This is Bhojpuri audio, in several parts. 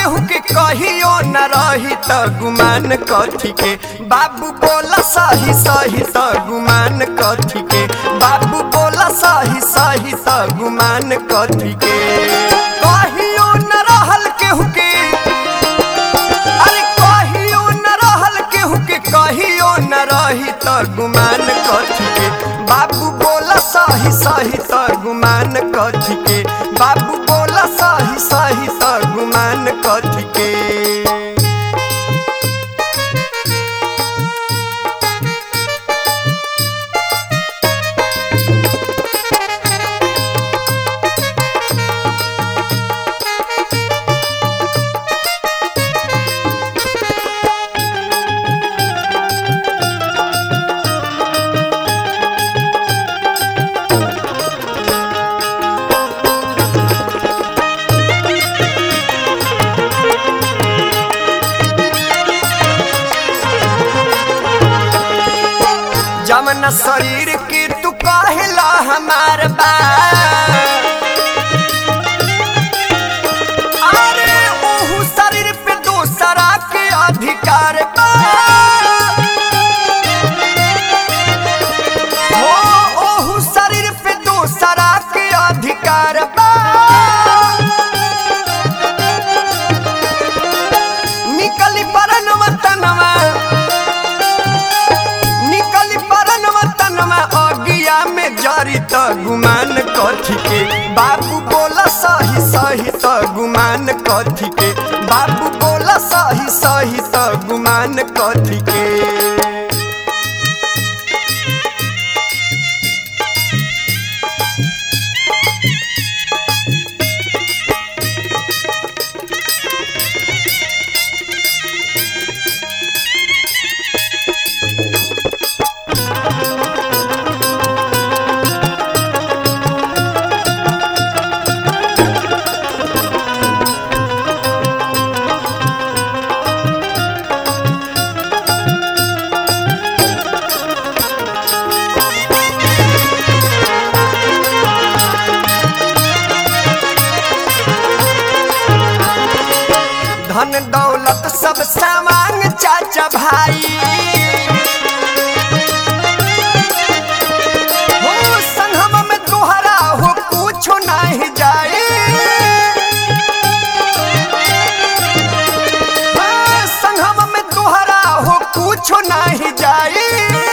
केहू के कहियो न रही त गुमान कथी के बाबू बोला सही सही त गुमान कथी के बाबू बोला सही सही त गुमान कथी के कहियो न रहल केहू के अरे कहियो न रहल केहू के कहियो न रही त गुमान कथी के बाबू बोला सही सही त गुमान कथी के बाबू बोला सही सही त गुमान कथी के जमन शरीर के तू कहला हमार बा अरे ओहू शरीर पे दूसरा के अधिकार बा हो ओहू शरीर पे दूसरा के अधिकार बा निकली परन वतनवा निकली परन वतनवा अगिया में जारी त गुमान कथी के बाबू बोला सही सही त गुमान कथी के बाबू बोला सही सही त गुमान कथी के धन दौलत सब सामान चाचा भाई हो संगम में तोहरा हो कुछो नहीं जाए हाँ, संगम में तोहरा हो कुछो नहीं जाए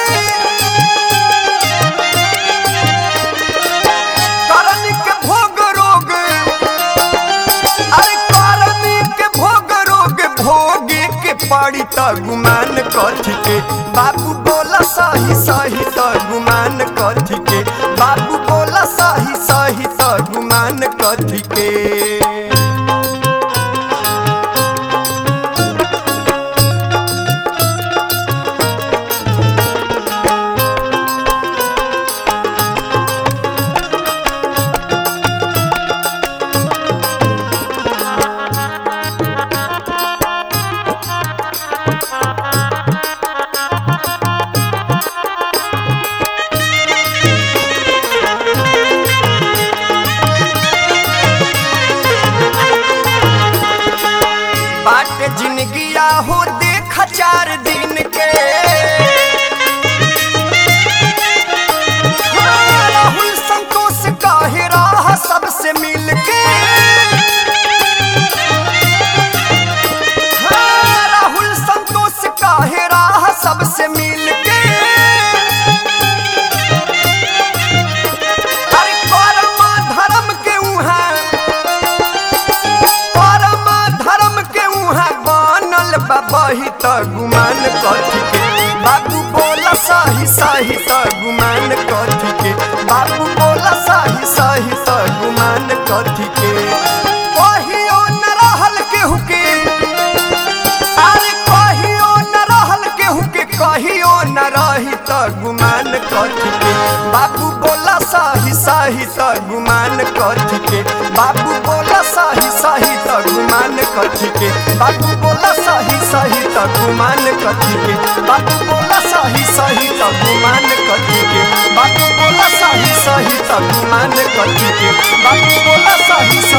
करन के भोग रोग अरे करनी के भोग रोग भोगे के पड़ी त गुमान कथी के बाबू बोला सही सही त गुमान कथी के बाबू बोला सही सही त गुमान कथी के बाट जिंदगिया हो देख चार दिन के हाँ, राहुल संतोष काहे राह सबसे मिल के हाँ, राहुल संतोष काहे राह सबसे मिल के अरे कर्म धर्म के उहाँ परम धर्म के उहाँ बनल बा बही त गुमान कथी के बाबू बोला सही सही त गुमान कथी के बाबू बोला सही सही त गुमान कथी के कहियो न रहल केहू के अरे कहियो न रहल केहू के कहियो न रही त गुमान कथी के बाबू बोला सही सही त गुमान कथी के बाबू बोला सही सही त गुमान कथी के बाबू बोला सही सही त गुमान कथी के बाबू बोला सही सही त गुमान कथी के बाबू बोला सही सही त गुमान कथी के बाबू बोला सही सही